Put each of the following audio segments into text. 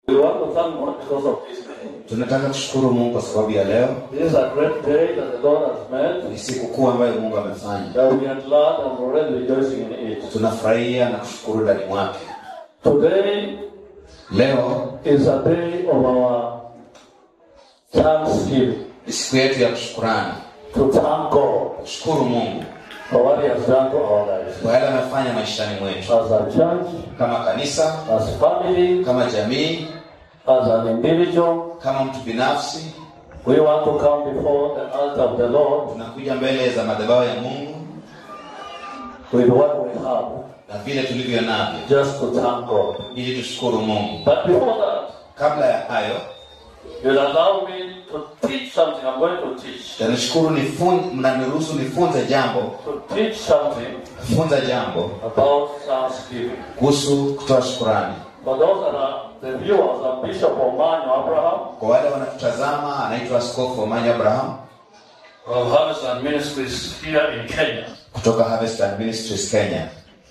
We want to thank God because of this day. tunataka kushukuru mungu kwa sababu ya leo This is a great day that the Lord has made. ni siku kuu ambayo mungu amefanya That we are glad and already rejoicing in it. tunafurahia na kushukuru ndani mwake Today leo is a day of our thanksgiving. ni siku yetu ya kushukurani To thank God kushukuru mungu for what He has done to our lives. kwa yale amefanya maishani mwetu As a church, kama kanisa as family, kama jamii as an individual, kama mtu binafsi we want to come before the altar of the Lord tunakuja mbele za madhabahu ya mungu with what we have, na vile tulivyo navyo just to thank God. ili tushukuru mungu But before that, kabla ya hayo you'll allow me to teach something. I'm going to teach. tanishukuru nifun- mnaniruhusu nifunze jambo To teach something funza jambo about Thanksgiving. kuhusu kutoa shukurani For those that are the viewers, I'm Bishop Omanyo Abraham kwa wale wanatutazama anaitwa askofu omanyo abraham of Harvest and Ministries here in Kenya. kutoka harvest and ministries kenya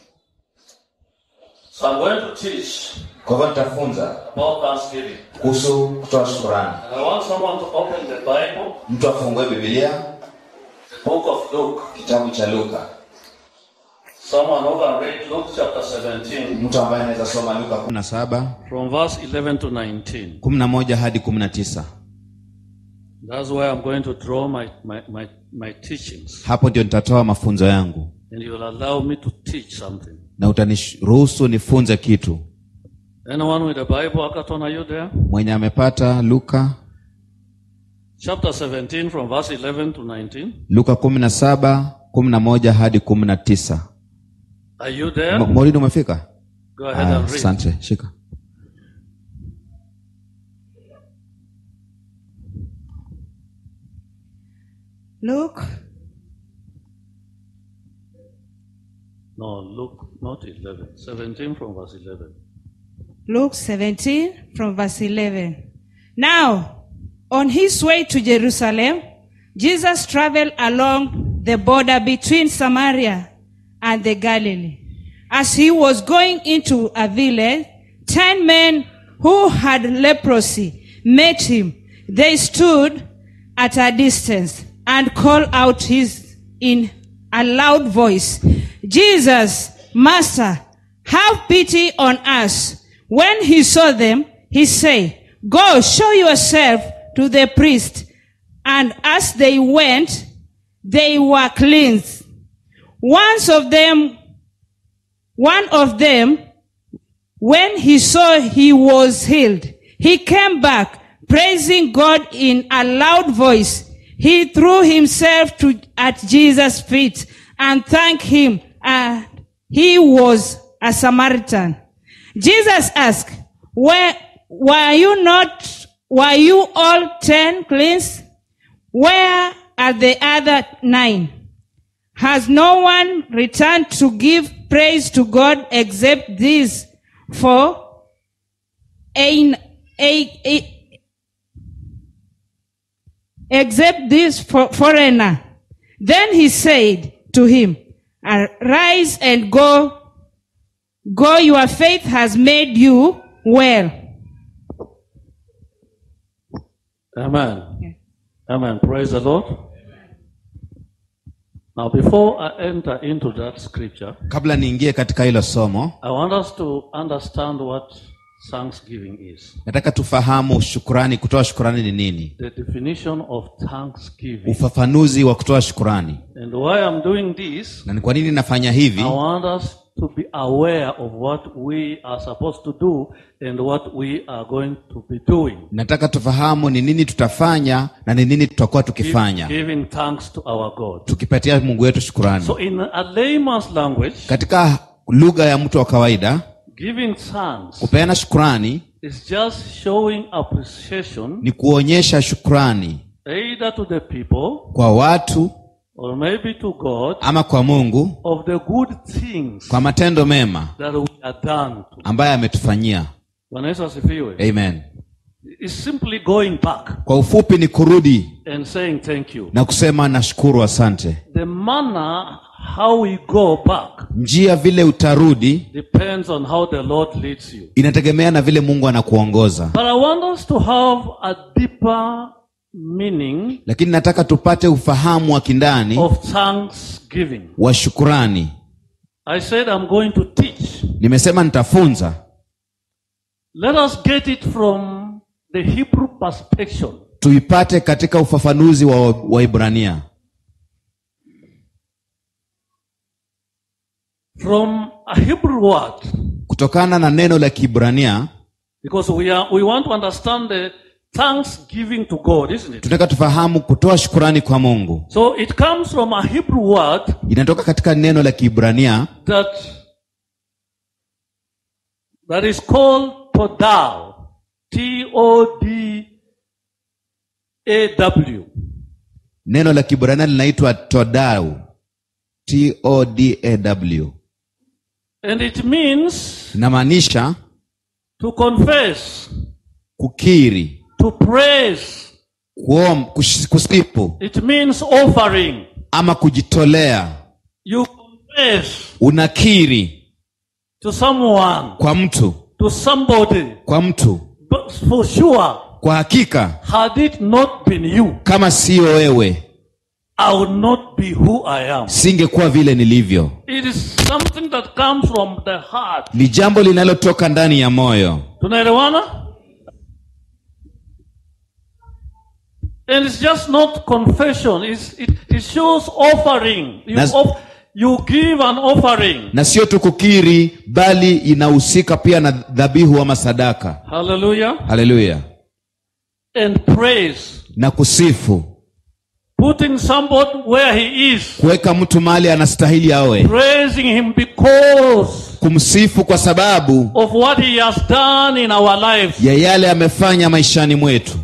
So I'm going to teach kwa hivyo nitafunza about Thanksgiving. kuhusu kutoa shukurani And I want someone to open the Bible, mtu afungue bibilia the book of Luke. kitabu cha luka Someone who can read Luke chapter 17 mtu ambaye anaweza soma luka 17 from verse 11 to 19. 11 hadi 19 That's where I'm going to draw my, my, my, my teachings. hapo ndio nitatoa mafunzo yangu And you will allow me to teach something. na utaniruhusu nifunze kitu Anyone with a Bible, Akaton, are you there? mwenye amepata luka Chapter 17 from verse 11 to 19. luka 17 11 hadi 19 Are you there? Mo- maulidi umefika Go ahead Ah, and read. asante shika Luke No, Luke, not 11. 17 from verse 11. Luke 17 from verse 11. Now, on his way to Jerusalem, Jesus traveled along the border between Samaria and the Galilee. As he was going into a village, ten men who had leprosy met him. They stood at a distance and called out his in a loud voice, Jesus, Master, have pity on us. When he saw them, he said, Go show yourself to the priest. And as they went, they were cleansed. Once of them, one of them, when he saw he was healed, he came back praising God in a loud voice. He threw himself to, at Jesus' feet and thanked him. And he was a Samaritan. Jesus asked, where, were you not, were you all ten cleansed? Where are the other nine? Has no one returned to give praise to God except this for a, a, a except this for, foreigner? Then he said to him, Arise and go. Go, your faith has made you well. Amen. Amen. Praise the Lord. Now, before I enter into that scripture, kabla niingie katika hilo somo I want us to understand what thanksgiving is. nataka tufahamu shukurani kutoa shukurani ni nini The definition of thanksgiving. ufafanuzi wa kutoa shukurani And why I'm doing this, na ni kwa nini nafanya hivi I want us to be aware of what we are supposed to do and what we are going to be doing. nataka tufahamu ni nini tutafanya na ni nini tutakuwa tukifanya Giving thanks to our God. tukipatia mungu wetu shukurani So, in a layman's language, katika lugha ya mtu wa kawaida giving thanks kupeana shukurani is just showing appreciation ni kuonyesha shukurani either to the people kwa watu or maybe to God ama kwa mungu of the good things kwa matendo mema that we are done to. ambaye ametufanyia Bwana Yesu asifiwe. amen It's simply going back kwa ufupi ni kurudi and saying thank you. na kusema nashukuru asante The manner how we go back njia vile utarudi depends on how the Lord leads you. inategemea na vile mungu anakuongoza But I want us to have a deeper meaning lakini nataka tupate ufahamu wa kindani of thanksgiving. wa shukurani I said I'm going to teach. nimesema nitafunza Let us get it from the Hebrew perspective. tuipate katika ufafanuzi wa waibrania From a Hebrew word, kutokana na neno la kibrania because we are we want to understand the thanksgiving to God, isn't it? tunataka tufahamu kutoa shukurani kwa mungu So it comes from a Hebrew word inatoka katika neno la kibrania that that is called todal t o d a w neno la kibrania linaitwa todau todaw and it means inamaanisha to confess kukiri to praise kuom, kush- kusifu it means offering ama kujitolea you confess unakiri to someone kwa mtu to somebody kwa mtu but for sure kwa hakika had it not been you kama siyo wewe i would not be who i am singekuwa vile nilivyo it is something that comes from the heart ni jambo linalotoka ndani ya moyo tunaelewana and it's just not confession it's, it, it shows offering you, Nas- off, you give an offering na sio tu kukiri bali inahusika pia na dhabihu ama sadaka hallelujah haleluya and praise na kusifu putting somebody where he is kuweka mtu mahali anastahili awe praising him because kumsifu kwa sababu of what he has done in our lives ya yale amefanya maishani mwetu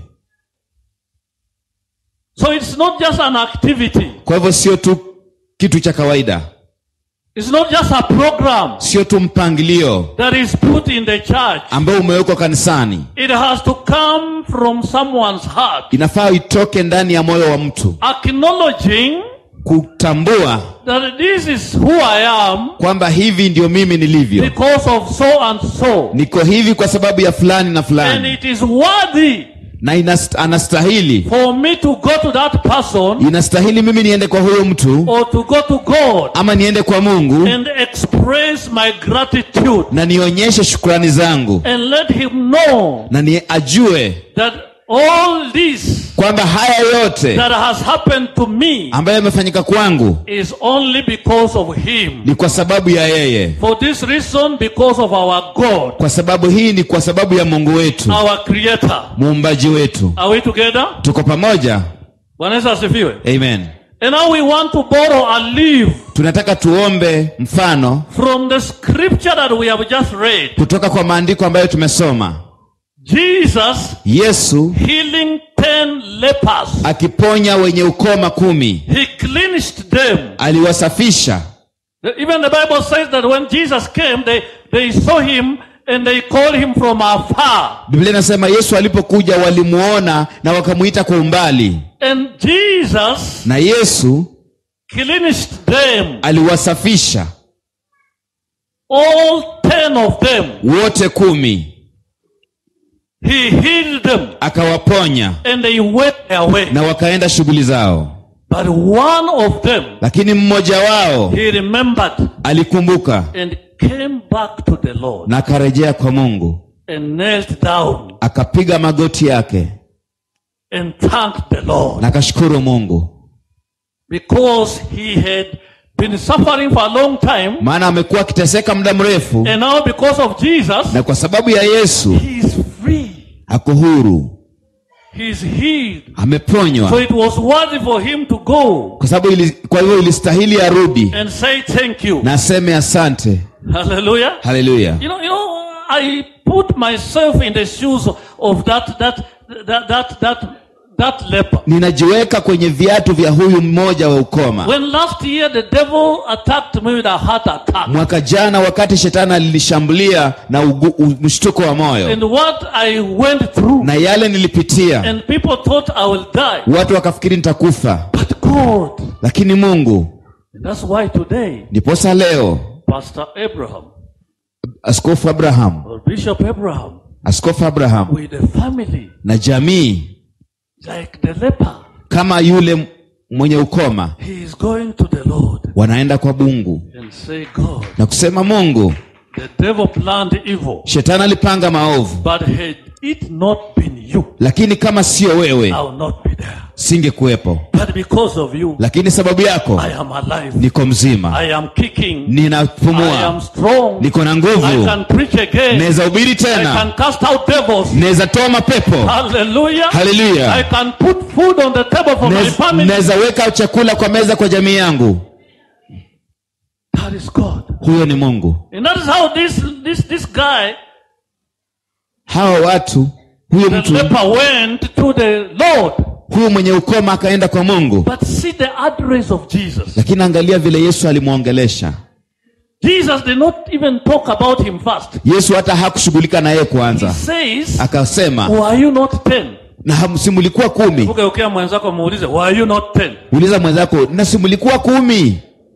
so it's not just an activity kwa hivyo sio tu kitu cha kawaida it's not just a program sio tu mpangilio that is put in the church ambao umewekwa kanisani It has to come from someone's heart, inafaa itoke ndani ya moyo wa mtu acknowledging kutambua that this is who I am kwamba hivi ndio mimi nilivyo because of so and so. niko hivi kwa sababu ya fulani na And fulani it is worthy na inast, anastahili for me to go to that person inastahili mimi niende kwa huyo mtu or to go to God ama niende kwa mungu and express my gratitude na nionyeshe shukrani zangu and let him know na ni ajue that all this kwamba haya yote that has happened to me ambayo yamefanyika kwangu is only because of him. ni kwa sababu ya yeye For this reason, because of our God, kwa sababu hii ni kwa sababu ya mungu wetu our Creator. muumbaji wetu Are we together? tuko pamoja Bwana Yesu asifiwe. amen And now we want to borrow a leaf tunataka tuombe mfano from the scripture that we have just read. kutoka kwa maandiko ambayo tumesoma Jesus yesu healing ten lepers. akiponya wenye ukoma kumi He cleansed them. aliwasafisha Even the Bible says that when Jesus came, they, they saw him and they called him from afar. biblia inasema yesu alipokuja walimuona na wakamuita kwa umbali And Jesus na yesu cleansed them. aliwasafisha All ten of them. wote kumi He healed them akawaponya and they went their way. na wakaenda shughuli zao But one of them, lakini mmoja wao he remembered alikumbuka and came back to the Lord na akarejea kwa mungu and knelt down akapiga magoti yake and thanked the Lord na akashukuru mungu because he had been suffering for a long time maana amekuwa akiteseka muda mrefu and now because of Jesus, na kwa sababu ya yesu he is free. ako huru He is healed. So ameponywa it was worthy for him to go kwa sababu ili, kwa hivyo ilistahili arudi and say thank you. na aseme asante Hallelujah. haleluya You know, you know, I put myself in the shoes of that that that that that that leper. ninajiweka kwenye viatu vya huyu mmoja wa ukoma When last year the devil attacked me with a heart attack, mwaka jana wakati shetani alinishambulia na ugu- u- mshtuko wa moyo and what I went through, na yale nilipitia and people thought I will die, watu wakafikiri nitakufa but God lakini mungu And that's why today, ndiposa leo Pastor Abraham askofu abraham or Bishop Abraham askofu abraham with the family, na jamii like the leper, kama yule mwenye ukoma he is going to the Lord wanaenda kwa mungu and say, God, na kusema mungu the devil planned evil, shetani alipanga maovu but had it not been you, lakini kama sio wewe I will not be there. singekuwepo But because of you, lakini sababu yako I am alive. niko mzima I am kicking. I am ninapumua strong. niko na I nguvu can preach again. naweza hubiri I tena can cast out devils. naweza toa mapepo Hallelujah. I haleluya can put food on the table for my Naweza- family. naweza weka chakula kwa meza kwa jamii yangu That is God. huyo ni mungu And that is how this this this guy, hawa watu huyu the mtu leper, went to the Lord. huyu mwenye ukoma akaenda kwa mungu But see the address of Jesus. lakini angalia vile yesu alimwongelesha Jesus did not even talk about him first. yesu hata hakushughulika na yeye He kwanza says, akasema Were you not ten? na hamsimulikuwa kumi Ukeukia mwenzako muulize, Were you not ten? uliza mwenzako na simulikuwa kumi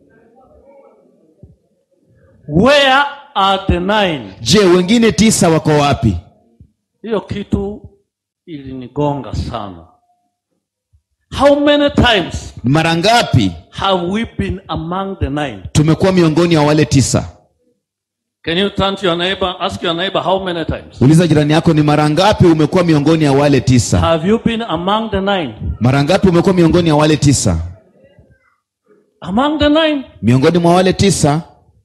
Where are the nine? je wengine tisa wako wapi hiyo kitu ilinigonga sana how many times mara ngapi have we been among the nine tumekuwa miongoni wa wale tisa can you turn to your neighbor ask your neighbor how many times uliza jirani yako ni mara ngapi umekuwa miongoni ya wale tisa have you been among the nine mara ngapi umekuwa miongoni ya wale tisa among the nine miongoni mwa wale tisa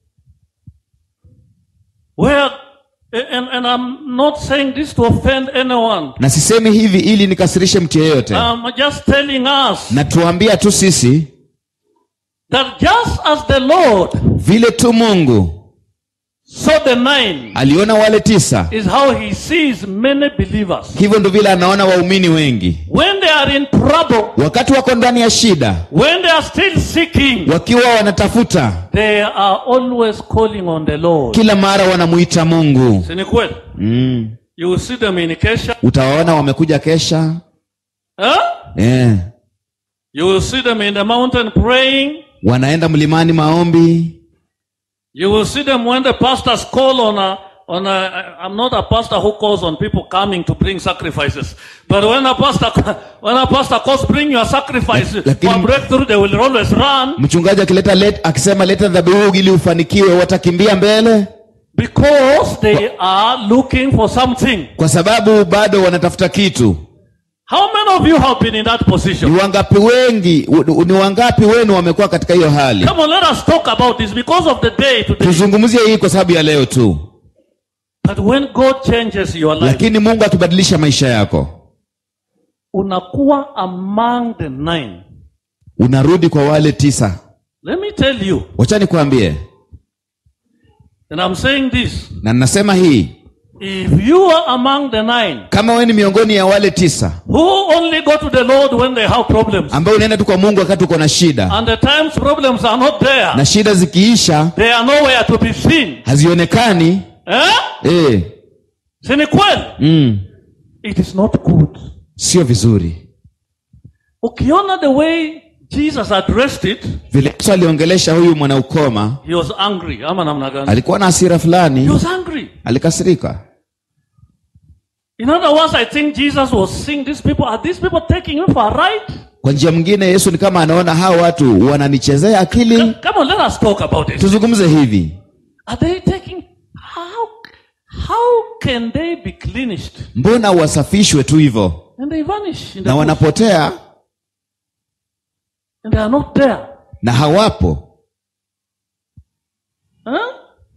where and, and i'm not saying this to offend anyone na sisemi hivi ili nikasirishe mtu yeyote i'm just telling us na tuambia tu sisi that just as the lord vile tu mungu saw the nine aliona wale tisa is how he sees many believers hivyo ndo vile anaona waumini wengi when they are in trouble wakati wako ndani ya shida when they are still seeking wakiwa wanatafuta They are always calling on the Lord. kila mara wanamuita mungu Si ni kweli? mm. You will see them in Kesha. utawaona wamekuja kesha Huh? yeah. You will see them in the mountain praying. wanaenda mlimani maombi You will see them when the pastors call on a on a I- I'm not a pastor who calls on people coming to bring sacrifices. But when a pastor when a pastor calls bring your sacrifice Lak- lakini- for breakthrough, they will always run mchungaji akileta let, akisema leta dhabihu ili ufanikiwe watakimbia mbele because they are looking for something. kwa sababu bado wanatafuta kitu How many of you have been in that ni position? wangapi wengi u- ni wangapi wenu wamekuwa katika hiyo hali Come on, let us talk about this because of the day today. tuzungumzie hii kwa sababu ya leo tu But when God changes your life, lakini mungu akibadilisha maisha yako unakuwa among the nine. unarudi kwa wale tisa Let me tell you, wacha nikwambie and I'm saying this, na ninasema hii if you are among the nine kama wewe ni miongoni ya wale tisa who only go to the Lord when they have problems, ambao unaenda tu kwa mungu wakati uko na shida and the times problems are not there, na shida zikiisha they are nowhere to be seen. hazionekani Eh? eh, Si ni kweli? mm, It is not good. sio vizuri Ukiona the way Jesus addressed it, vile yesu aliongelesha huyu mwanaukoma he was angry. Ama namna gani? alikuwa na hasira He fulani was angry. alikasirika In other words, I think Jesus was seeing these people. Are these people taking him for a ride? kwa njia mwingine yesu ni kama anaona hawa watu wananichezea akili Come on, let us talk about it. tuzungumze hivi Are they taking how how can they be cleansed mbona wasafishwe tu hivyo and they vanish in the na bush wanapotea and they are not there? na hawapo Huh?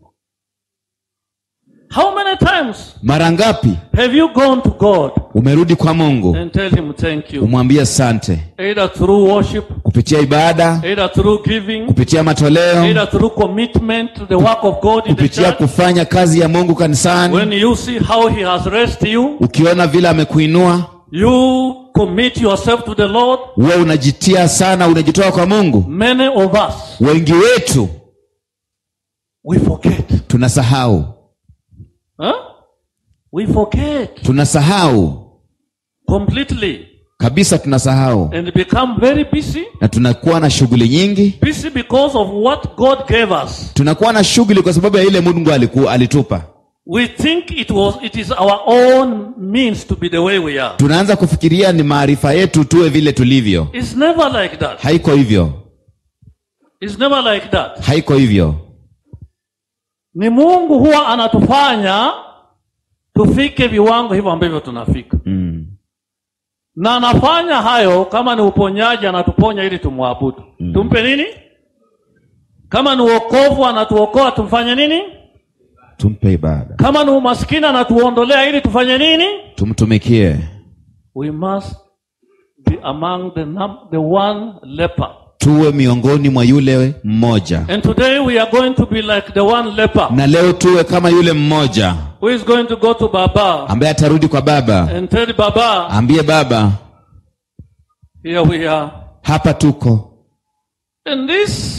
How many times mara ngapi have you gone to God umerudi kwa mungu and tell him thank you? umwambie asante Either through worship, kupitia ibada either through giving, kupitia matoleo either through commitment to the work of God in the kupitia church. kufanya kazi ya mungu kanisani When you see how he has raised you, ukiona vile amekuinua you commit yourself to the Lord. huwa unajitia sana unajitoa kwa mungu Many of us, wengi wetu we forget. tunasahau Huh? We forget tunasahau completely. kabisa tunasahau and become very busy. na tunakuwa na shughuli nyingi Busy because of what God gave us. tunakuwa na shughuli kwa sababu ya ile mungu aliku, alitupa We think it was it is our own means to be the way we are. tunaanza kufikiria ni maarifa yetu tuwe vile tulivyo It's never like that. haiko hivyo It's never like that. haiko hivyo Ni Mungu huwa anatufanya tufike viwango hivyo ambavyo tunafika. mm. Na anafanya hayo kama ni uponyaji anatuponya ili tumwabudu. Tumpe nini? Kama ni uokovu anatuokoa tumfanye nini? tumpe ibada Kama ni umaskini anatuondolea ili tufanye nini? tumtumikie We must be among the, num- the one leper. tuwe miongoni mwa yule mmoja And today we are going to be like the one leper na leo tuwe kama yule mmoja who is going to go to Baba ambaye atarudi kwa baba and tell Baba, ambie baba here we are. hapa tuko And this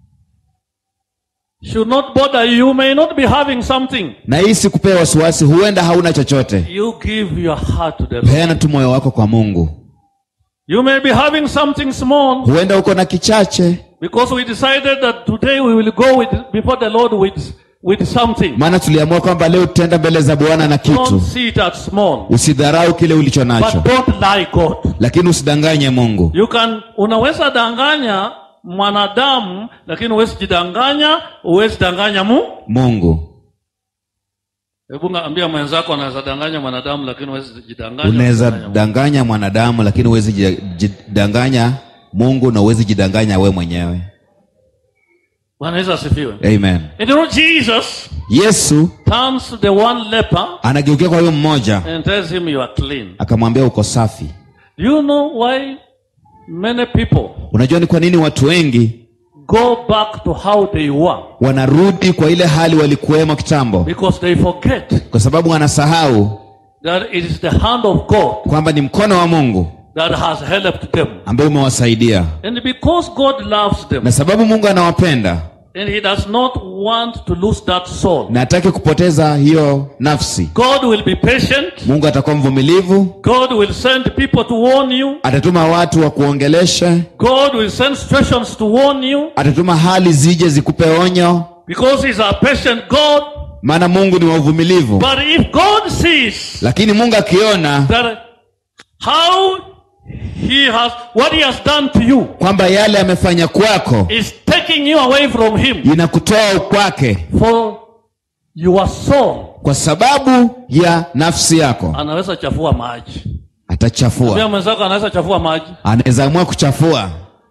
should not bother you. You may not be having something. na hii sikupea wasiwasi huenda hauna chochote You give your heart to the Lord. peana tu moyo wako kwa mungu You may be having something small huenda uko na kichache because we decided that today we will go with, before the Lord with, with something. maana tuliamua kwamba leo tutaenda mbele za bwana na Don't kitu see it as small. usidharau kile ulicho nacho But don't lie God. lakini usidanganye mungu You can, unaweza danganya mwanadamu lakini huwezi jidanganya, huwezi danganya mu. mungu Hebu ambia mwenzako anaweza danganya mwanadamu lakini huwezi jidanganya. unaweza Danganya Mungu. danganya mwanadamu lakini huwezi ji- jidanganya mungu na huwezi jidanganya we mwenyewe Bwana Yesu asifiwe. amen And you know Jesus yesu turns to the one leper anageukia kwa huyo mmoja and tells him you are clean. akamwambia uko safi Do you know why many people unajua ni kwa nini watu wengi go back to how they were? wanarudi kwa ile hali walikuwemo kitambo Because they forget kwa sababu wanasahau that it is the hand of God kwamba ni mkono wa mungu that has helped them. ambaye umewasaidia And because God loves them na sababu mungu anawapenda and He does not want to lose that soul, na hataki kupoteza hiyo nafsi God will be patient. mungu atakuwa mvumilivu God will send people to warn you. atatuma watu wa kuongeleshe God will send situations to warn you atatuma hali zije zikupe onyo because He's a patient God. maana mungu ni wa uvumilivu But if God sees lakini mungu akiona that how He has what He has done to you kwamba yale amefanya kwako is taking you away from Him inakutoa kwake for your soul, kwa sababu ya nafsi yako anaweza chafua maji. Pia atachafua mwenzako anaweza chafua maji, anaweza amua kuchafua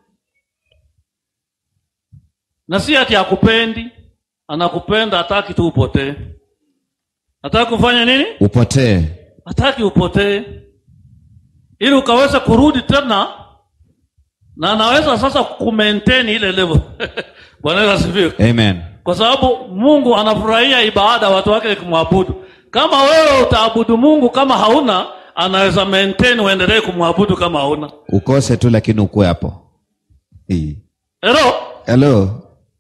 na si ati akupendi, anakupenda, hataki tu upotee. Hataki kufanya nini? upotee Hataki upotee, ili ukaweza kurudi tena, na anaweza sasa kumaintain ile level. Bwana Yesu asifiwe. amen kwa sababu Mungu anafurahia ibada watu wake kumwabudu. Kama wewe utaabudu Mungu kama hauna, anaweza maintain uendelee kumwabudu kama hauna. ukose tu lakini ukuwe hapo Hii. Hello? hello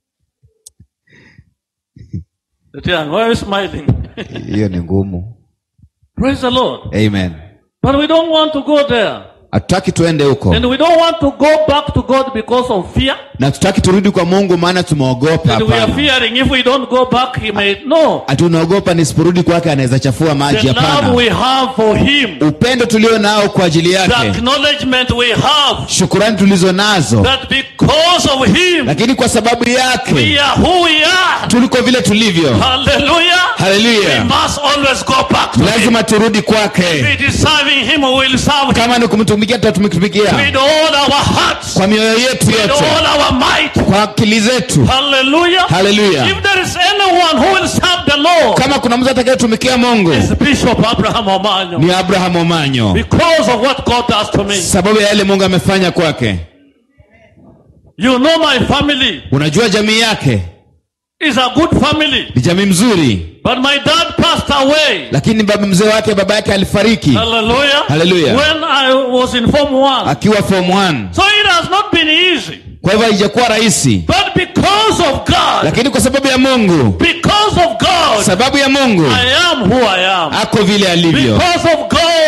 Etienne, why are you smiling? hiyo ni ngumu Praise the Lord. amen But we don't want to go there. hatutaki tuende huko And we don't want to go back to God because of fear. na tutaki turudi kwa mungu maana tumeogopa And we are hapana fearing if we don't go back, He may. No. hatunaogopa nisiporudi kwake anaweza chafua The maji love hapana we have for Him, upendo tulio nao kwa ajili the yake acknowledgement we have shukurani tulizo nazo that because of Him, lakini kwa sababu we yake are who we are. tuliko vile tulivyo Hallelujah. We haleluya must always go back to Him. lazima turudi If kwake it is serving Him, we will serve Him kama ni kumtumikia tutamtumikia with all our hearts, kwa mioyo yetu with yote all our might. kwa akili zetu Hallelujah. haleluya If there is anyone who will serve the Lord, kama kuna mtu atakayetumikia mungu it's Bishop Abraham Omanyo. ni abraham omanyo Because of what God does to me. sababu ya yale mungu amefanya kwake You know my family unajua jamii yake is a good family. ni jamii mzuri But my dad passed away. lakini baba mzee wake baba yake alifariki Hallelujah. Hallelujah. When I was in Form 1. akiwa form 1 So it has not been easy. kwa hivyo haijakuwa rahisi But because of God, lakini kwa sababu ya mungu because of God, sababu ya mungu I am who I am. ako vile alivyo Because of God,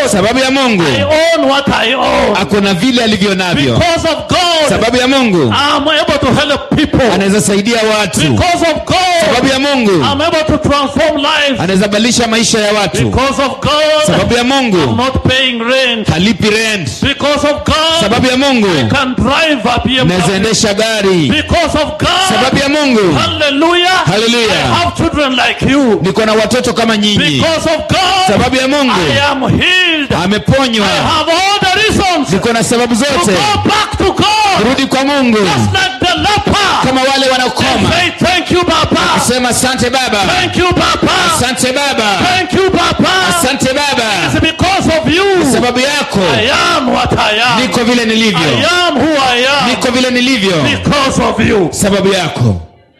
sababu ya mungu I own what I own. ako na vile alivyo navyo Because of God, sababu ya mungu I'm able to help people. anaweza saidia watu Because of sababu God, ya mungu I'm able to transform lives. anaweza badilisha maisha ya watu Because of God, sababu ya I'm mungu not paying rent. halipi rent Because of God, sababu ya mungu can drive a naweza BMW. endesha gari Because of sababu God, ya mungu hallelujah, Hallelujah. I have children like you. niko na watoto kama nyinyi Because of God, sababu ya mungu I am healed. I ameponywa have all the reasons to niko na sababu zote go back to God. rudi kwa mungu Just like the leper. kama wale wanaokoma Say thank you, Papa. sema asante baba Thank you, Papa. asante baba Thank you, Papa. asante baba It's because of you. sababu yako I am what I am. niko vile I nilivyo am who I am. niko vile nilivyo Because of you. sababu yako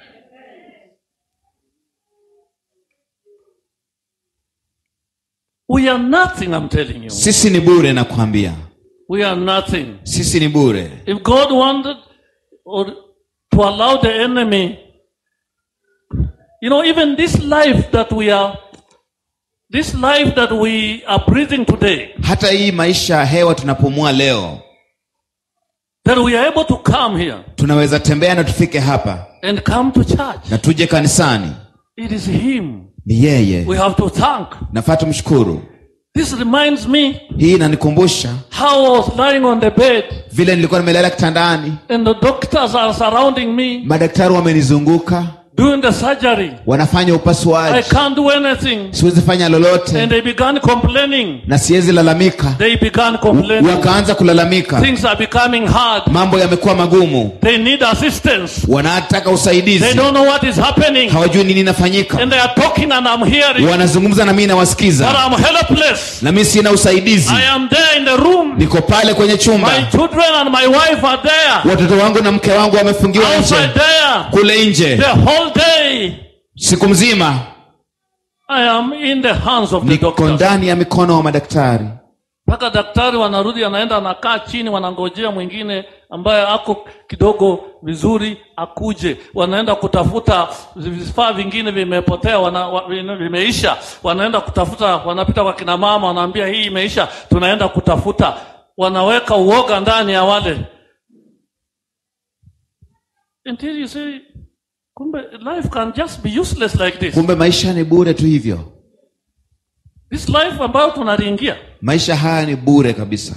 We are nothing, I'm telling you. sisi ni bure nakwambia We are nothing. sisi ni bure If God wanted or to allow the enemy, you know, even this life that we are, this life that we are breathing today, hata hii maisha ya hewa tunapumua leo that we are able to come here tunaweza tembea na tufike hapa and come to church. na tuje kanisani It is Him. ni yeye We have to thank. nafaa tumshukuru This reminds me hii inanikumbusha how I was lying on the bed vile nilikuwa nimelala kitandani and the doctors are surrounding me madaktari wamenizunguka doing the surgery. wanafanya I upasuaji can't do anything. siwezi fanya lolote And they began complaining. na siwezi lalamika They began complaining. wakaanza kulalamika Things are becoming hard. mambo yamekuwa magumu They need assistance. wanataka They usaidizi don't know what is happening. hawajui nini inafanyika And they are talking and I'm hearing. wanazungumza na mimi But nawasikiza I'm helpless. na mimi sina usaidizi I am there in the room. niko pale kwenye My chumba children and my wife are there. watoto wangu na mke wangu wamefungiwa Outside nje there. kule nje The whole day. siku mzima I am in the hands of the niko doctors. ndani ya mikono wa madaktari mpaka daktari wanarudi anaenda anakaa chini wanangojea mwingine ambaye ako kidogo vizuri akuje wanaenda kutafuta vifaa vingine vimepotea wana, wa, vime- vimeisha wanaenda kutafuta wanapita kwa kina mama wanaambia hii imeisha tunaenda kutafuta wanaweka uoga ndani ya wale until you say kumbe life can just be useless like this kumbe maisha ni bure tu hivyo this life ambayo tunaliingia maisha haya ni bure kabisa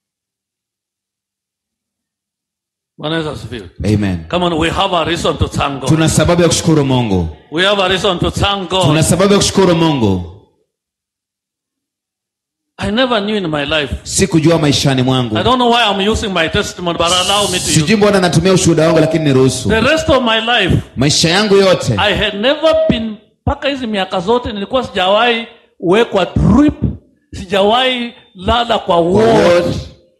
bwana yesu asifiwe amen come on we have a reason to thank god tuna sababu ya kushukuru mungu We have a reason to thank God. tuna sababu ya kushukuru mungu I never knew in my life. sikujua maishani mwangu I don't know why I'm using my testimony, but allow me to use. sijui mbona natumia ushuhuda wangu lakini niruhusu The rest of my life, maisha yangu yote I had never been, mpaka hizi miaka zote nilikuwa sijawahi wekwa drip, sijawahi lala kwa ward.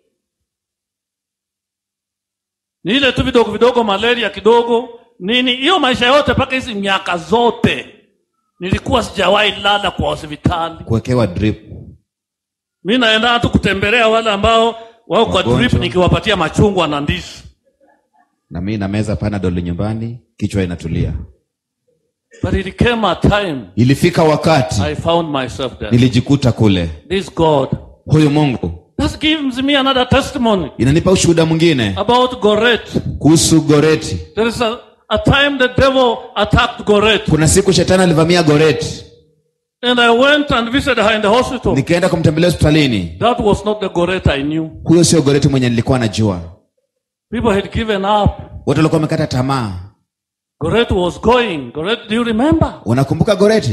Ni ile tu vidogo vidogo, malaria kidogo, nini, hiyo maisha yote mpaka hizi miaka zote nilikuwa sijawahi lala kwa hospitali. kuwekewa drip mi naenda tu kutembelea wale ambao wao kwa Wagonjwa. drip nikiwapatia machungwa na ndizi na mimi na meza panadol nyumbani kichwa inatulia but it came a time ilifika wakati i found myself there nilijikuta kule this god huyu mungu that gives me another testimony inanipa ushuhuda mwingine about goret kuhusu goreti there is a, a time the devil attacked goret kuna siku shetani alivamia goreti and i went and visited her in the hospital nikaenda kumtembelea hospitalini that was not the goret i knew huyo sio goreti mwenye nilikuwa najua people had given up watu walikuwa wamekata tamaa goret was going goret do you remember unakumbuka goreti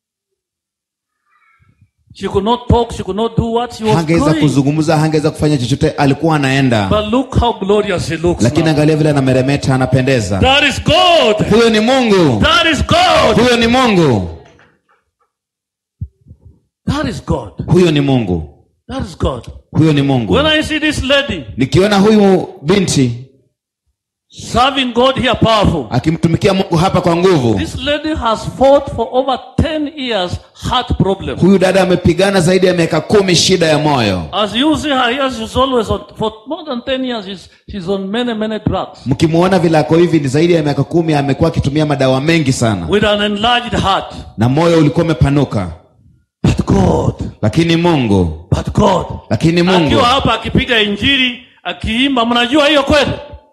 she could not talk she could not do what she was hangeweza going kuzungumza hangeweza kufanya chochote alikuwa anaenda but look how glorious he looks lakini now. angalia vile anameremeta anapendeza That is God. huyo ni mungu That is God. huyo ni mungu That is God. huyo ni mungu That is God. huyo ni mungu When I see this lady nikiona huyu binti serving God here powerful, akimtumikia mungu hapa kwa nguvu this lady has fought for over 10 years heart problem. huyu dada amepigana zaidi ya miaka kumi shida ya moyo As you see her here, she's always on, for more than 10 years, she's, she's on many, many drugs mkimuona vile ako hivi ni zaidi ya miaka kumi amekuwa akitumia madawa mengi sana with an enlarged heart. na moyo ulikuwa umepanuka But God, lakini mungu But God. lakini mungu Akiwa hapa akipiga injili, akiimba, mnajua hiyo kweli?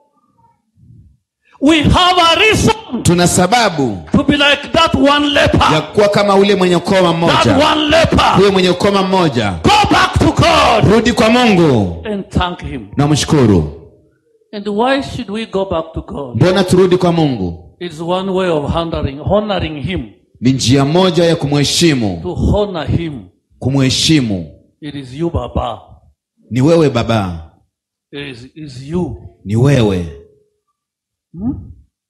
We have a reason tuna sababu to be like that one ya leper. kuwa kama ule mwenye ukoma That mmoja one leper. huyo mwenye ukoma mmoja Go back to God rudi kwa mungu and thank Him. na mshukuru And why should we go back to God? mbona turudi kwa mungu It's one way of honoring, honoring Him. ni njia moja ya kumheshimu To honor Him, kumheshimu it is you, Baba. ni wewe baba It is, is you. ni wewe Hmm?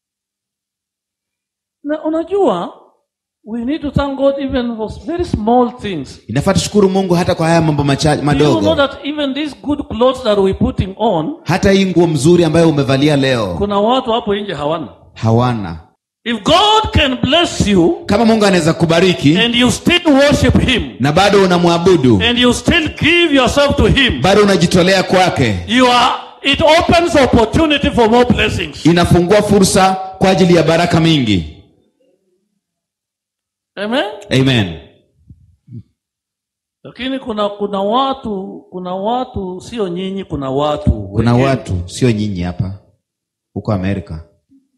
Na unajua, we need to thank God even for very small things. inafaa tushukuru mungu hata kwa haya mambo macha- Do you know madogo that even these good clothes that we're putting on, hata hii nguo mzuri ambayo umevalia leo kuna watu hapo nje hawana. hawana If God can bless you kama mungu anaweza kubariki and you still worship Him na bado unamwabudu and you still give yourself to Him, bado unajitolea kwake you are, it opens opportunity for more blessings. inafungua fursa kwa ajili ya baraka mingi Amen. amen Lakini kuna kuna watu kuna watu sio nyinyi, kuna watu kuna wengine. watu sio nyinyi hapa huko amerika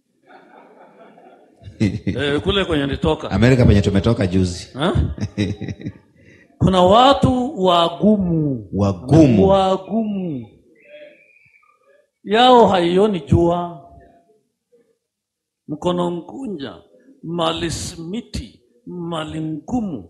eh, kule kwenye nitoka amerika penye tumetoka juzi Ha? kuna watu wagumu wagumu wagumu yao haioni jua mkono mkunja mali simiti mali ngumu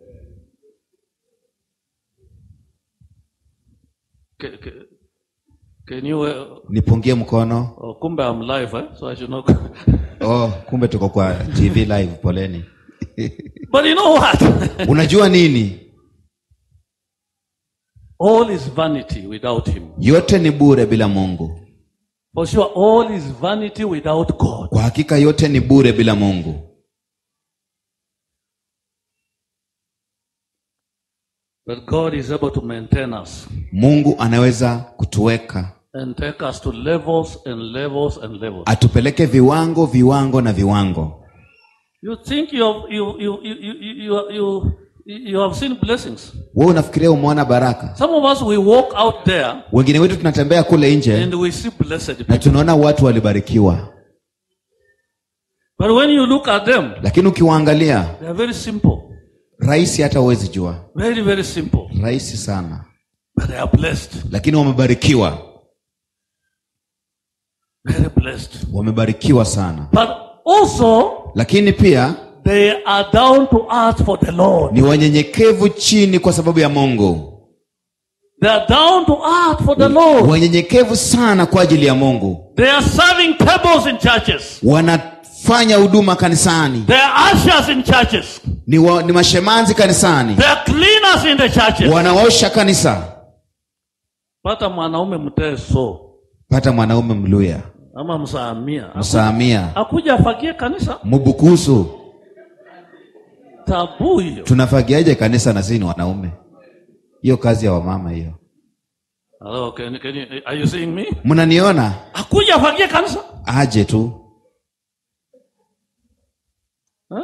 Ke- ke- Can you, uh, nipungie mkono oh, kumbe I'm live, eh? so I should not. oh kumbe tuko kwa tv live poleni But you know what? unajua nini all is vanity without Him. yote ni bure bila mungu For sure, all is vanity without God. kwa hakika yote ni bure bila mungu But God is able to maintain us mungu anaweza kutuweka and take us to levels and levels and levels. atupeleke viwango viwango na viwango You think you have, you, you, you, you, you, you, you have seen blessings. wewe unafikiria umeona baraka Some of us, we walk out there wengine wetu tunatembea kule nje and we see blessed na people. tunaona watu walibarikiwa But when you look at them, lakini ukiwaangalia they are very simple. rahisi hata huwezi jua Very, very simple. rahisi sana But they are blessed. lakini wamebarikiwa Very blessed. wamebarikiwa sana But also, lakini pia they are down to earth for the Lord. ni wanyenyekevu chini kwa sababu ya mungu They are down to earth for the Lord. wanyenyekevu sana kwa ajili ya mungu They are serving tables in churches. wanafanya huduma kanisani They are ushers in churches. ni, wa, ni mashemanzi kanisani They are cleaners in the churches. wanaosha kanisa Pata mwanaume mteso pata mwanaume mluya ama msaamia msaamia akuja afagie kanisa, mubukusu tabu hiyo. tunafagiaje kanisa na sisi ni wanaume hiyo kazi ya wamama hiyo Hello, can, can you, are you seeing me? mnaniona Akuja afagie kanisa aje tu huh?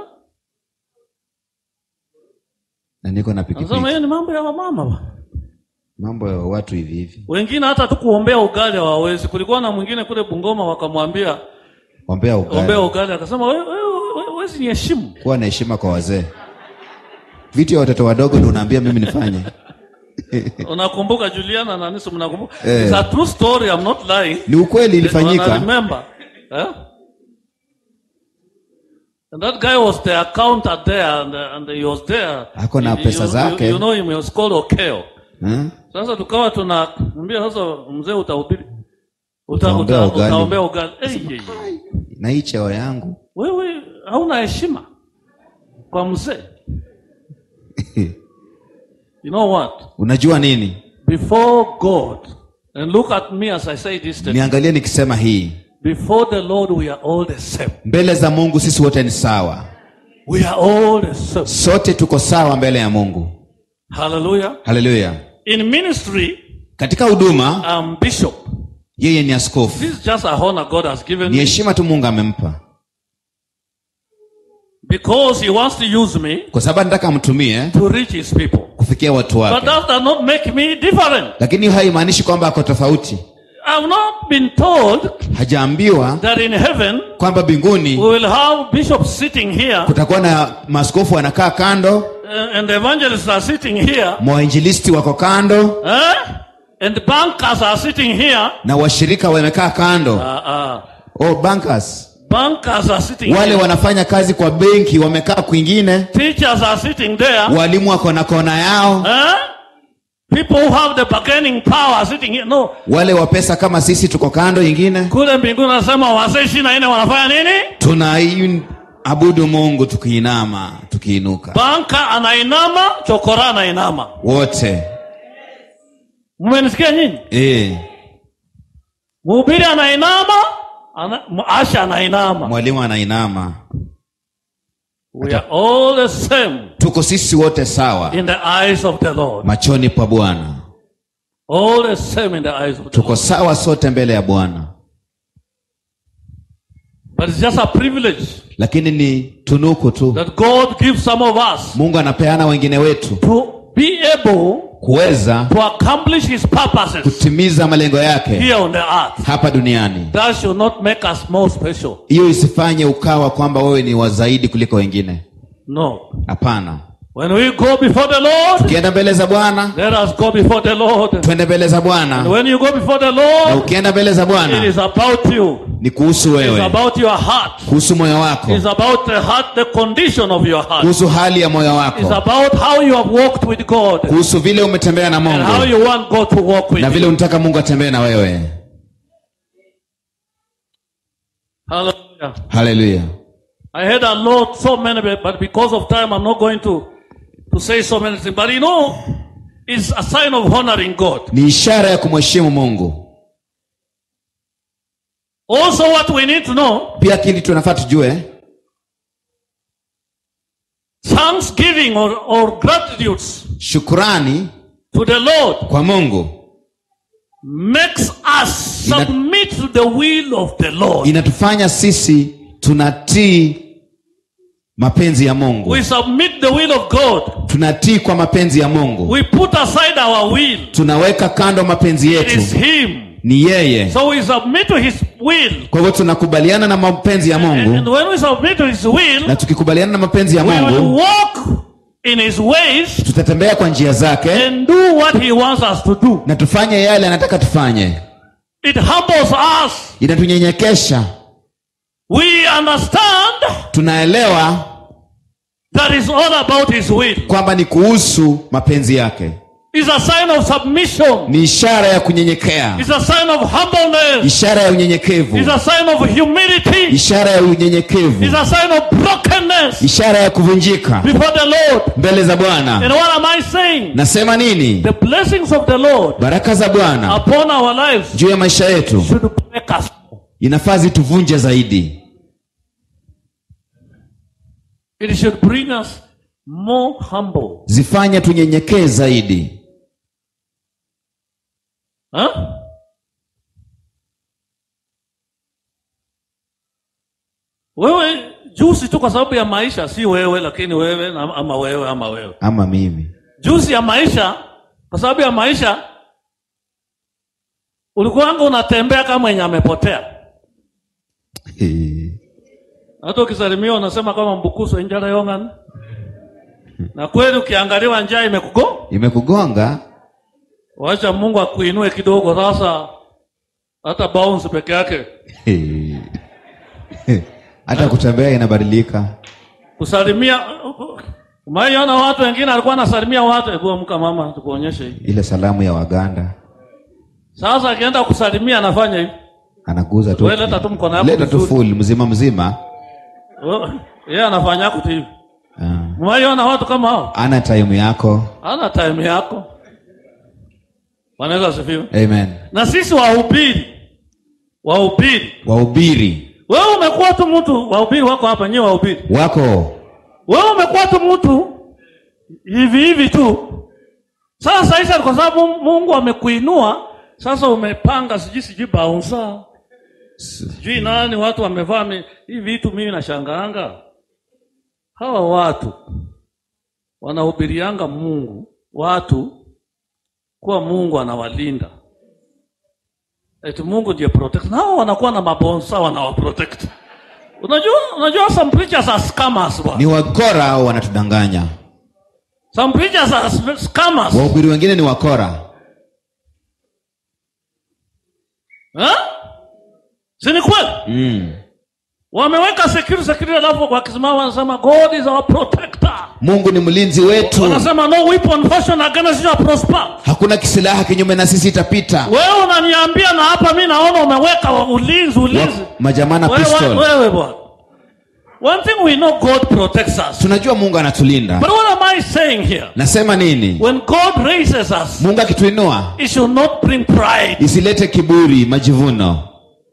na niko na Anasema pikipiki hiyo ni mambo ya wamama bwana. mambo ya watu hivi hivi Wengine hata tu kuombea ugali hawawezi. Kulikuwa na mwingine kule Bungoma wakamwambia ombea ombea ugali ugali, akasema wewe wewe wewe huwezi niheshimu. kuwa na heshima kwa wazee vitu ya watoto wadogo ndo unaambia mimi nifanye Unakumbuka Juliana na Nisu, mnakumbuka? Eh. It's a true story, I'm not lying. ni ukweli I ilifanyika remember. Eh? And that guy was the accountant there and, and he was there. Ako na You- pesa you, zake. You, you know him, he was called Okeo. Hmm? Sasa tukawa tunamwambia sasa mzee utahubiri. Uta, Utaombea uta, ugali. utaombea ugali. Hey, hey, hey. na hii cheo yangu Wewe hauna heshima kwa mzee. You know what? unajua nini Before God, and look at me as I say this, thing. niangalie nikisema hii before the Lord we are all the same. mbele za mungu sisi wote ni sawa We are all the same. sote tuko sawa mbele ya mungu Hallelujah. haleluya In ministry, katika huduma I'm bishop. yeye ni askofu This is just a honor God has given ni me. heshima tu mungu amempa because he wants to use me kwa sababu anataka amtumie to reach his people. kufikia watu But wake that does not make me different. lakini hiyo haimaanishi kwamba ako tofauti I've not been told hajaambiwa that in heaven kwamba we mbinguni will have bishops sitting here kutakuwa na maaskofu wanakaa kando uh, and evangelists are sitting here mawainjilisti wako kando eh? and bankers are sitting here. na washirika wamekaa kando Uh, uh, oh, bankers bankers are sitting wale here. wanafanya kazi kwa benki wamekaa kwingine Teachers are sitting there. walimu wako na kona yao Eh? People who have the bargaining power are sitting here. No, wale wa pesa kama sisi tuko kando ingine kule mbinguni anasema wazee ishirini na nne wanafanya nini? tunaabudu mungu tukiinama tukiinuka Banka anainama, chokora anainama. wote Mmenisikia nyinyi? e, Mhubiri anainama, ana, asha anainama. mwalimu anainama We are all the same tuko sisi wote sawa in the eyes of the Lord. machoni pa bwana All the same in the eyes of the tuko Lord. sawa sote mbele ya bwana But it's just a privilege lakini ni tunuku tu that God gives some of us mungu anapeana wengine wetu to be able kuweza to accomplish His purposes kutimiza malengo yake here on the earth. hapa duniani That should not make us more special. hiyo isifanye ukawa kwamba wewe ni wa zaidi kuliko wengine No. hapana When we go before the Lord, ukienda mbele za bwana let us go before the Lord. twende mbele za And bwana when you go before the na Lord, ukienda mbele za it bwana is about you. ni kuhusu It's wewe about your heart. kuhusu moyo wako It's about the heart, the condition of your heart. kuhusu hali ya moyo It's wako about how you have walked with God kuhusu vile umetembea na and how mungu you want God to walk with na vile you. unataka mungu atembee na wewe Hallelujah. haleluya I had a lot, so many, but because of time, I'm not going to, to say so many things. But you know, it's a sign of honoring God. ni ishara ya kumheshimu mungu Also, what we need to know, pia kili tunafaa tujue thanksgiving or, or gratitudes shukurani to the Lord kwa mungu makes us Ina- submit to the will of the Lord. inatufanya sisi tunatii mapenzi ya mungu We submit the will of God. tunatii kwa mapenzi ya mungu We put aside our will. tunaweka kando mapenzi It is yetu Him. ni yeye So we submit to His will. kwa hivyo tunakubaliana na mapenzi ya And, and mungu when we submit to His will, na tukikubaliana na mapenzi ya we will mungu walk in His ways tutatembea kwa njia zake and do what He wants us to do. na tufanye yale anataka tufanye It humbles us. inatunyenyekesha We understand tunaelewa that it's all about His will. kwamba ni kuhusu mapenzi yake It's a sign of submission. ni ishara ya kunyenyekea It's a sign of humbleness. ishara ya unyenyekevu It's a sign of humility. ishara ya unyenyekevu It's a sign of brokenness ishara ya kuvunjika before the Lord. mbele za bwana And what am I saying? nasema nini The blessings of the Lord baraka za bwana upon our lives juu ya maisha yetu should make us. inafaa zituvunje zaidi It should bring us more humble. zifanye tunyenyekee zaidi Huh? Wewe juzi tu kwa sababu ya maisha, si wewe, lakini wewe na- ama wewe ama wewe, ama mimi juzi ya maisha, kwa sababu ya maisha ulikuwanga unatembea kama mwenye amepotea. Hata ukisalimiwa unasema kama mbukuso injala yong'an, na kweli ukiangaliwa njaa imekugo imekugonga Wacha Mungu akuinue kidogo sasa, hata bounce peke yake. hata kutembea inabadilika Kusalimia, umaiona watu wengine alikuwa anasalimia watu, hebu amka mama, tukuonyeshe hii. ile salamu ya waganda Sasa akienda kusalimia anafanya hivi, anaguza tu Wewe leta tu mkono yako leta tu vizuri. full mzima mzima Oh, yeye anafanya kutu hivi. Ah. Umaiona watu kama hao, ana time yako ana time yako. Wanaweza asifiwe. amen Na sisi wahubiri, wahubiri, wahubiri wewe umekuwa tu mtu, wahubiri wako hapa, nyewe wahubiri wako wewe umekuwa tu mtu hivi hivi tu. Sasa Isa, kwa sababu Mungu amekuinua sasa, umepanga sijui sijui baunsa sijui nani, watu wamevaa mi- hivi vitu, mimi nashangaanga hawa watu wanahubirianga Mungu watu kuwa Mungu anawalinda, eti Mungu ndiye protect. Na hao wanakuwa na mabonsa wanawaprotect. Unajua, unajua some preachers are scammers bwana. ni wakora au wanatudanganya Some preachers are s- scammers. wahubiri wengine ni wakora Eh? Si ni kweli? mm. Wameweka security security, alafu wakisimama wanasema God is our protector. mungu ni mlinzi wetu Wanasema no weapon fashioned against you shall prosper. hakuna kisilaha kinyume na sisi itapita Wewe unaniambia na hapa mimi naona umeweka wa- ulinzi ulinzi. Wa- majamaa na Wewe pistol wewe bwana. One thing we know God protects us. tunajua mungu anatulinda But what am I saying here? nasema nini When God raises us, mungu akituinua it should not bring pride. isilete kiburi majivuno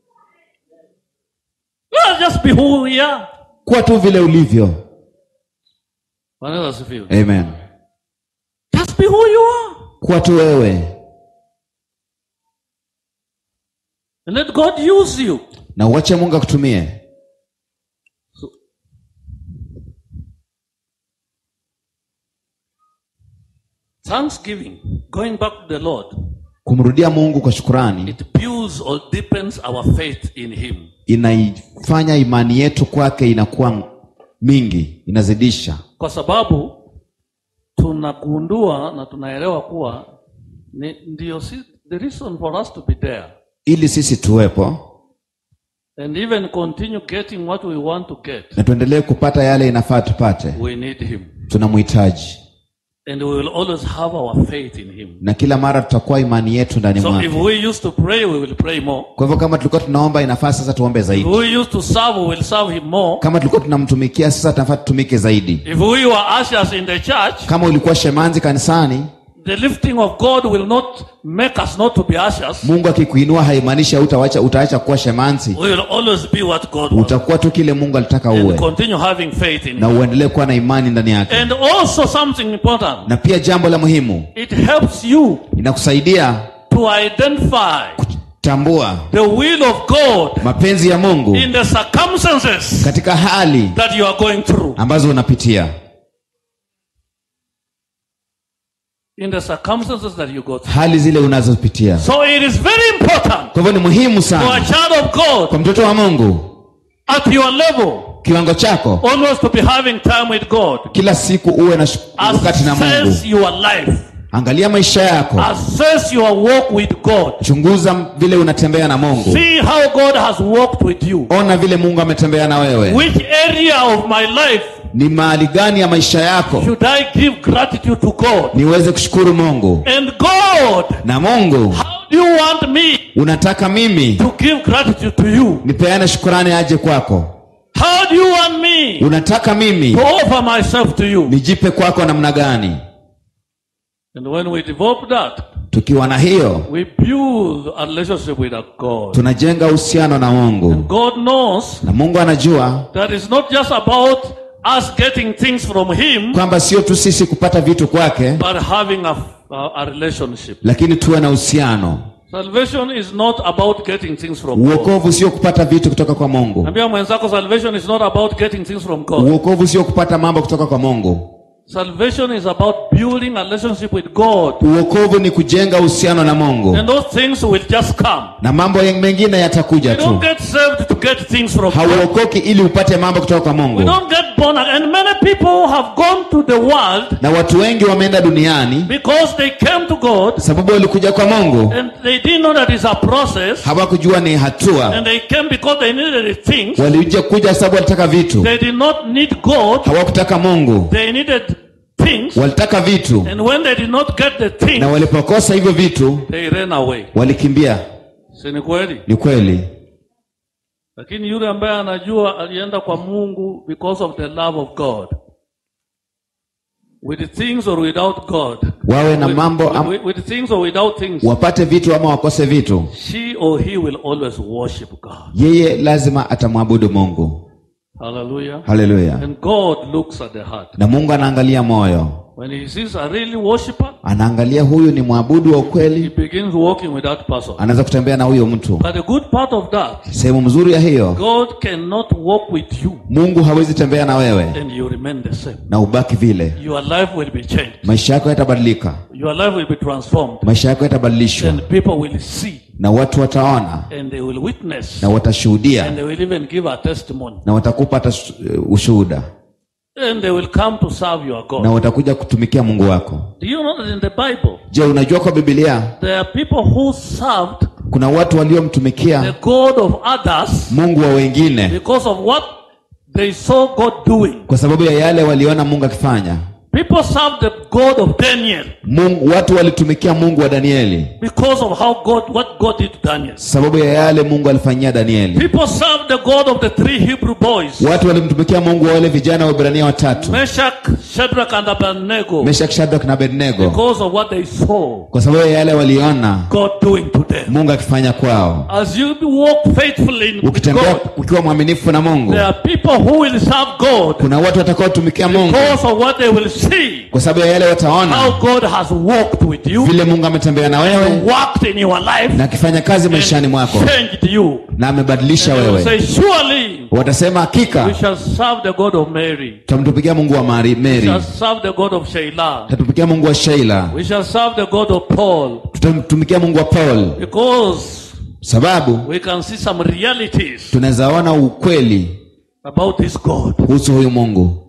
Let us just be who we are. kuwa tu vile ulivyo Bwana Yesu asifiwe. amen Just be who you are. kuwa tu wewe And let God use you. na uache mungu akutumie Thanksgiving, going back to the Lord, kumrudia mungu kwa shukurani it builds or deepens our faith in Him. inaifanya imani yetu kwake inakuwa mingi inazidisha Kwa sababu tunagundua na tunaelewa kuwa ni, ndio si, the reason for us to be there ili sisi tuwepo and even continue getting what we want to get. na tuendelee kupata yale inafaa tupate We need Him. tunamhitaji And we will always have our faith in Him. na kila mara tutakuwa imani yetu ndani So if mwake we used to pray, we will pray more. kwa hivyo kama tulikuwa tunaomba inafaa sasa tuombe If zaidi we used to serve, we will serve Him more. kama tulikuwa tunamtumikia sasa tunafaa tutumike zaidi If we were ushers in the church, kama ulikuwa shemanzi kanisani the lifting of God will not make us not to be ushers. mungu akikuinua haimaanishi utaacha utaacha kuwa shemanzi We will always be what God wants. utakuwa tu kile mungu alitaka And uwe continue having faith in na Him. uendelee kuwa na imani ndani yake And also something important. na pia jambo la muhimu It helps you inakusaidia to identify tambua the will of God mapenzi ya mungu in the circumstances katika hali that you are going through. ambazo unapitia In the circumstances that you go through. hali zile unazopitia So it is very important kwa hivyo ni muhimu for a sana child of God kwa mtoto wa mungu at your level kiwango chako always to be having time with God. kila siku uwe na shu- wakati na mungu Assess your life. angalia maisha yako Assess your walk with God. chunguza vile unatembea na mungu See how God has walked with you. ona vile mungu ametembea na wewe Which area of my life ni mahali gani ya maisha yako should I give gratitude to God? niweze kushukuru mungu And God, na mungu how do you want me unataka mimi to give gratitude to you? nipeane shukurani aje kwako How do you want me unataka mimi to offer myself to you? nijipe kwako namna gani And when we develop that, tukiwa na hiyo we build a relationship with our God. tunajenga uhusiano na mungu God knows na mungu anajua that it's not just about us getting things from Him, kwamba sio tu sisi kupata vitu kwake but having a, a, a relationship. lakini tuwe na uhusiano Salvation is not about getting things from God. uokovu sio kupata vitu kutoka kwa mungu Ambia mwenzako salvation is not about getting things from God. uokovu sio kupata mambo kutoka kwa mungu Salvation is about building a relationship with God. uokovu ni kujenga uhusiano na mungu And those things will just come. na mambo mengine yatakuja We don't tu get saved to get things from God. hauokoki ili upate mambo kutoka kwa We mungu don't get born again. And many people have gone to the world na watu wengi wameenda duniani because they came to God sababu walikuja kwa mungu and they didn't know that it's a process. hawakujua ni hatua And they came because they needed things. walikuja kuja sababu walitaka vitu They did not need God. hawakutaka mungu They needed things. walitaka vitu And when they did not get the na things, walipokosa hivyo vitu they ran away. walikimbia Si ni kweli? ni kweli Lakini yule ambaye anajua alienda kwa Mungu because of the love of God. With things or without God. wawe na With, mambo am, with, with things or without things. wapate vitu ama wakose vitu She or he will always worship God. yeye lazima atamwabudu mungu Hallelujah. haleluya And God looks at the heart. na mungu anaangalia moyo When he sees a really worshiper, anaangalia huyu ni mwabudu wa he ukweli begins walking with that person. anaweza kutembea na huyo mtu But the good part of that, sehemu mzuri ya hiyo God cannot walk with you mungu hawezi tembea na wewe and you remain the same. na ubaki vile Your life will be changed. maisha yako yatabadilika Your life will be transformed. maisha yako yatabadilishwa And people will see na watu wataona and they will witness na and watashuhudia they will even give a testimony. na watakupa hata s- ushuhuda And they will come to serve your na God. watakuja kutumikia mungu wako Do you know that in the Bible, je unajua kwa bibilia there are people who served kuna watu the waliomtumikia God of others mungu wa wengine because of what they saw God doing. kwa sababu ya yale waliona mungu akifanya People served the God of Daniel mungu, watu walitumikia mungu wa danieli because of how God, what God did to Daniel. sababu ya yale mungu alifanyia danieli People served the God of the three Hebrew boys, watu walimtumikia mungu wa wale vijana wa ibrania watatu Meshach, Shadrach, and Abednego, meshak shadrak na abednego because of what they saw kwa sababu ya yale waliona God doing to them. mungu akifanya kwao As you walk faithfully in with ukitembea God, ukiwa mwaminifu na mungu there are people who will serve God kuna watu watakaotumikia mungu because of what they will see, kwa sababu ya yale how wataona God has walked with you, vile mungu ametembea na wewe worked in your life, na akifanya kazi maishani mwako changed you. na amebadilisha They will wewe say, surely watasema we hakika shall serve the God of Mary. tutamtumikia mungu wa Mari- We shall meri serve the God of Sheila. tutatumikia mungu wa sheila We shall serve the God of Paul tutamtumikia mungu wa paul because sababu we can see some realities tunaweza ona ukweli about this God. kuhusu huyu mungu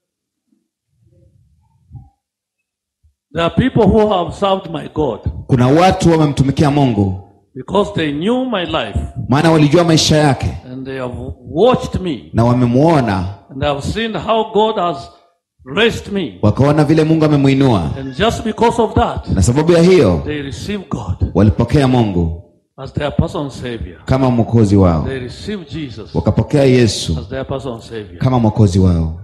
There are people who have served my God kuna watu wamemtumikia mungu because they knew my life maana walijua maisha yake and they have watched me na wamemuona and they have seen how God has raised me. wakaona vile mungu amemwinua And just because of that, na sababu ya hiyo they receive God walipokea mungu as their personal Savior. kama mwokozi wao They receive Jesus wakapokea yesu as their personal Savior. kama mwokozi wao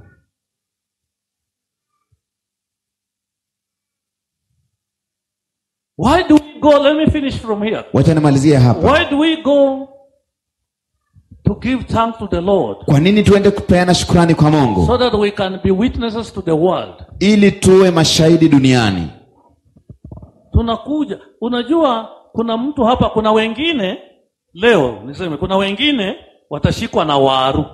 Why do we go? Let me finish from here. wacha nimalizie hapa Why do we go to give thanks to the Lord? kwa nini tuende kupeana shukrani kwa mungu So that we can be witnesses to the world. ili tuwe mashahidi duniani Tunakuja, unajua, kuna mtu hapa, kuna wengine leo niseme, kuna wengine watashikwa na waru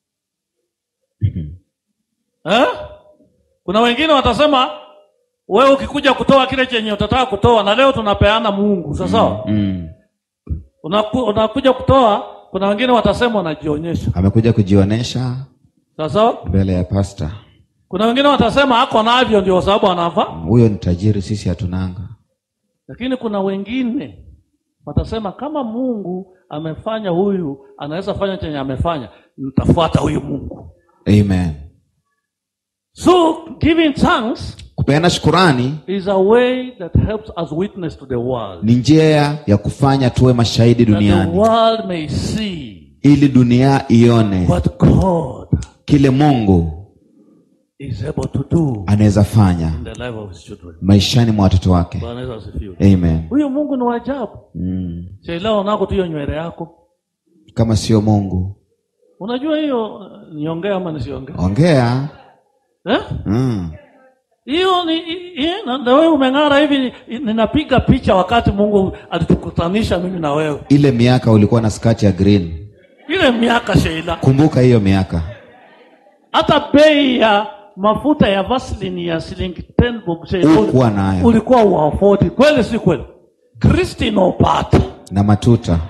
eh? Kuna wengine watasema wewe ukikuja kutoa kile chenye utataka kutoa, na leo tunapeana Mungu, sasa mm. unaku, unakuja kutoa, kuna wengine watasema unajionyesha, amekuja kujionesha sasa mbele ya pasta kuna wengine watasema ako navyo ndio sababu anavaa, huyo ni tajiri sisi hatunanga lakini kuna wengine watasema kama Mungu amefanya huyu, anaweza fanya chenye amefanya, nitafuata huyu Mungu. amen So giving thanks kupeana shukurani is a way that helps us witness to the world. ni njia ya kufanya tuwe mashahidi That the duniani world may see ili dunia ione what God kile mungu is able to do anaweza fanya in the life of his children. maishani mwa watoto wake Bwana Yesu asifiwe. amen Huyu Mungu ni wa ajabu. mm. Shailao nako tu hiyo nywele yako. kama sio mungu Unajua hiyo niongee ama nisiongee? ongea Eh? mm. Hiyo ni i- i- na na wewe umeng'ara hivi ni- ninapiga picha wakati Mungu alitukutanisha mimi na wewe. ile miaka ulikuwa na skati ya green Ile miaka Sheila. kumbuka hiyo miaka Hata bei ya mafuta ya Vaseline ya shilingi 10 bob Sheila. Hukuwa nayo. Ulikuwa wa 40. Kweli si kweli? Kristino pata. na matuta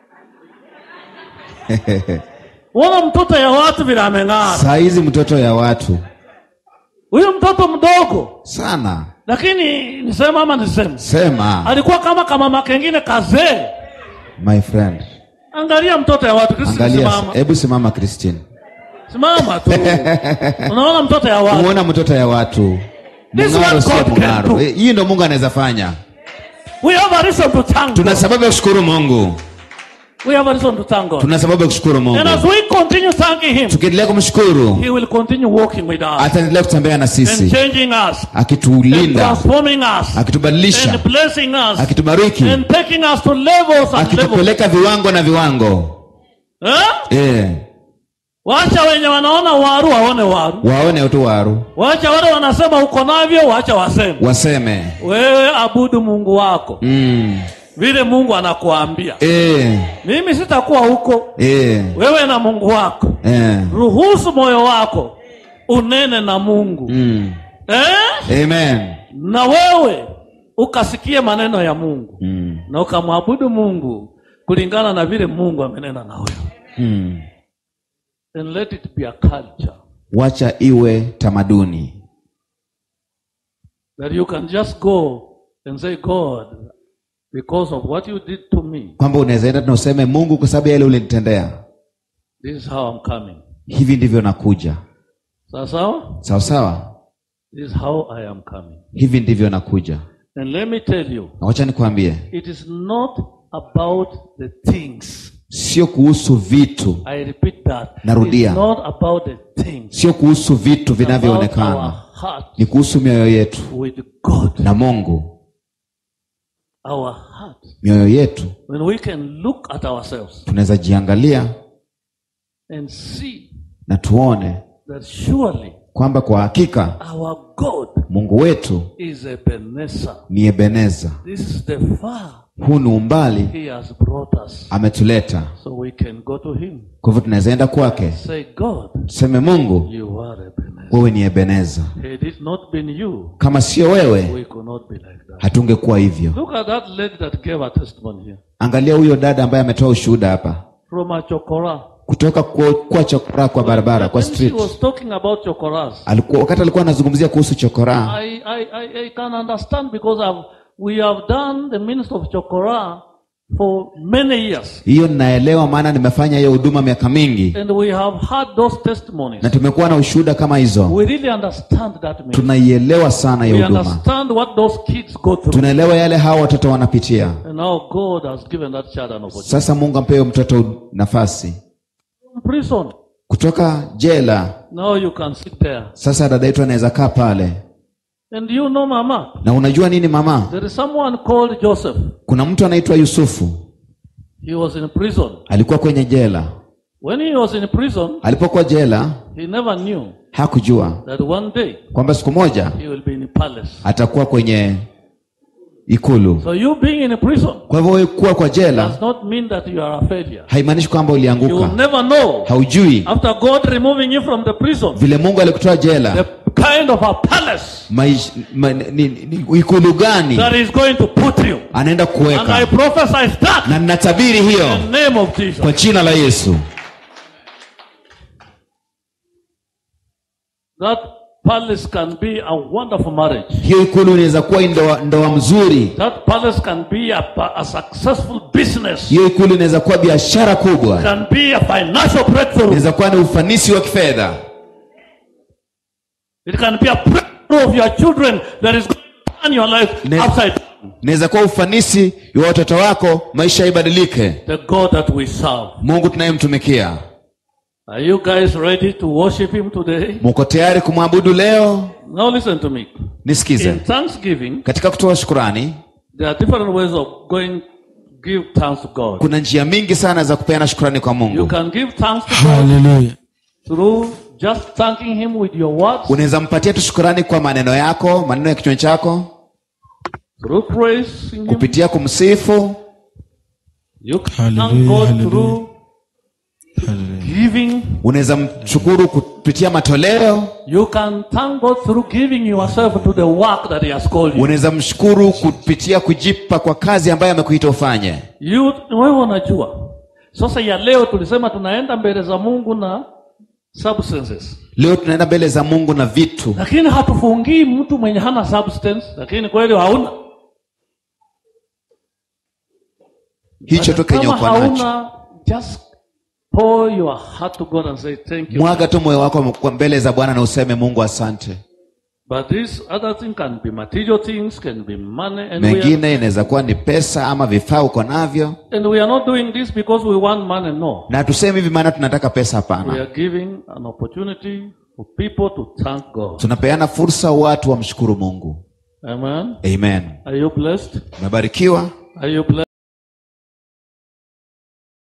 Wana mtoto ya watu vile ameng'ara. saa hizi mtoto ya watu Huyu mtoto mdogo sana lakini nisema ama niseme sema alikuwa kama kama kengine kazee. my friend Angalia mtoto ya watu. Kristo angalia simama. hebu simama christine Simama tu. Unaona mtoto ya watu. umeona mtoto ya watu This is mng'aro what sio God can mng'aro do. Eh, hii ndo mungu anaweza fanya We have a reason to thank tuna God. sababu ya kushukuru mungu We have a reason to thank God. tuna sababu ya kushukuru mungu And as we continue thanking Him, tukiendelea kumshukuru He will continue walking with us ataendelea kutembea na and sisi changing us, and akitulinda transforming us, akitubadilisha and blessing us, akitubariki and taking us to levels and levels. akitupeleka viwango na viwango Huh? eh. wacha wenye wanaona waru waone waru waone tu waru wacha wale wanasema uko navyo wacha waseme waseme wewe abudu mungu wako mm. vile mungu anakuambia e, mimi sitakuwa huko e, wewe na mungu wako e. ruhusu moyo wako unene na mungu Mm. eh? amen na wewe ukasikie maneno ya mungu mm. na ukamwabudu mungu kulingana na vile mungu amenena na wewe Mm. and let it be a culture wacha iwe tamaduni that you can just go and say god because of what you did to me kwamba unaweza enda na useme mungu kwa sababu ya yale ulinitendea this is how i'm coming hivi ndivyo nakuja sawa sawa sawa sawa this is how i am coming hivi ndivyo nakuja and let me tell you na wacha nikwambie it is not about the things sio kuhusu vitu i repeat that Narudia. it's not about the things sio kuhusu vitu It's about our vinavyoonekana heart ni kuhusu mioyo yetu with god na mungu our heart mioyo yetu when we can look at ourselves tunaweza jiangalia and see na tuone that surely kwamba kwa hakika our god mungu wetu is Ebenezer. ni ebeneza This is the far huu ni umbali he has brought us. ametuleta So we can go to him. kwa hivyo tunaweza enda kwake Say, God, tuseme mungu you are Ebenezer. wewe ni ebeneza Had it not been you, kama sio wewe we could not be like that. hatungekuwa hivyo Look at that lady that gave a testimony here. angalia huyo dada ambaye ametoa ushuhuda hapa From a chokora. kutoka kwa, kwa chokora kwa barabara kwa When she street was talking about chokoras, alikuwa wakati alikuwa anazungumzia kuhusu chokora I, I, I, I can understand because I've, we have done the ministry of chokora for many years. hiyo ninaelewa maana nimefanya hiyo huduma miaka mingi And we have had those testimonies. na tumekuwa na ushuhuda kama hizo We really understand that ministry. tunaielewa sana hiyo We huduma understand what those kids go through. tunaelewa yale hawa watoto wanapitia And now God has given that child an opportunity. sasa mungu ampewe mtoto nafasi From prison. kutoka jela Now you can sit there. sasa dada yetu anaweza kaa pale And you know, Mama, na unajua nini mama there is someone called Joseph. kuna mtu anaitwa yusufu He was in prison. alikuwa kwenye jela When he was in prison, alipokuwa jela he never knew hakujua that one day kwamba siku moja he will be in palace. atakuwa kwenye ikulu So you being in prison kwa hivyo wewe kuwa kwa jela does not mean that you are a failure. haimaanishi kwamba You will ulianguka never know haujui after God removing you from the prison, vile mungu alikutoa the jela kind of a palace maish, ma, ni, ni, ikulu gani that is going to put you. anaenda And I kuweka prophesy that na ninatabiri hiyo in the name of Jesus. kwa jina la yesu That palace can be a wonderful marriage. hiyo ikulu inaweza kuwa ndoa, ndoa mzuri That palace can be a, a successful business. hiyo ikulu inaweza kuwa biashara kubwa Can be a financial breakthrough. inaweza kuwa ni ufanisi wa kifedha It can be a breakthrough of your children that is going to turn your life Ne- upside down. inaweza kuwa ufanisi wa watoto wako maisha ibadilike The God that we serve. mungu tunayemtumikia Are you guys ready to worship Him today? muko tayari kumwabudu leo Now listen to me. nisikize In thanksgiving, katika kutoa shukurani there are different ways of going give thanks to God. kuna njia mingi sana za kupeana shukurani kwa You mungu can give thanks to God Hallelujah. through just thanking Him with your words, unaweza mpatia tu shukurani kwa maneno yako maneno ya kichwa chako through praising Him. kupitia kumsifu You can thank Hallelujah, God hallelujah. through Hallelujah. giving. unaweza mshukuru kupitia matoleo You can thank God through giving yourself to the work that He has called you. unaweza mshukuru kupitia kujipa kwa kazi ambayo amekuita ufanye You wewe unajua. Sasa ya leo tulisema tunaenda mbele za Mungu na substances. leo tunaenda mbele za mungu na vitu Lakini hatufungii mtu mwenye hana substance, lakini kweli hauna. hicho tu kenye Kama uko nacho hauna just pour your heart to God and say thank you. mwaga tu moyo wako kwa mbele za bwana na useme mungu asante But this other thing can be material things, can be money and we, are, mengine inaweza kuwa ni pesa ama vifaa uko navyo and we are not doing this because we want money, no. na tuseme hivi maana tunataka pesa We hapana are giving an opportunity for people to thank God. tunapeana fursa watu wamshukuru mungu Amen. amen Are you blessed? umebarikiwa Are you blessed?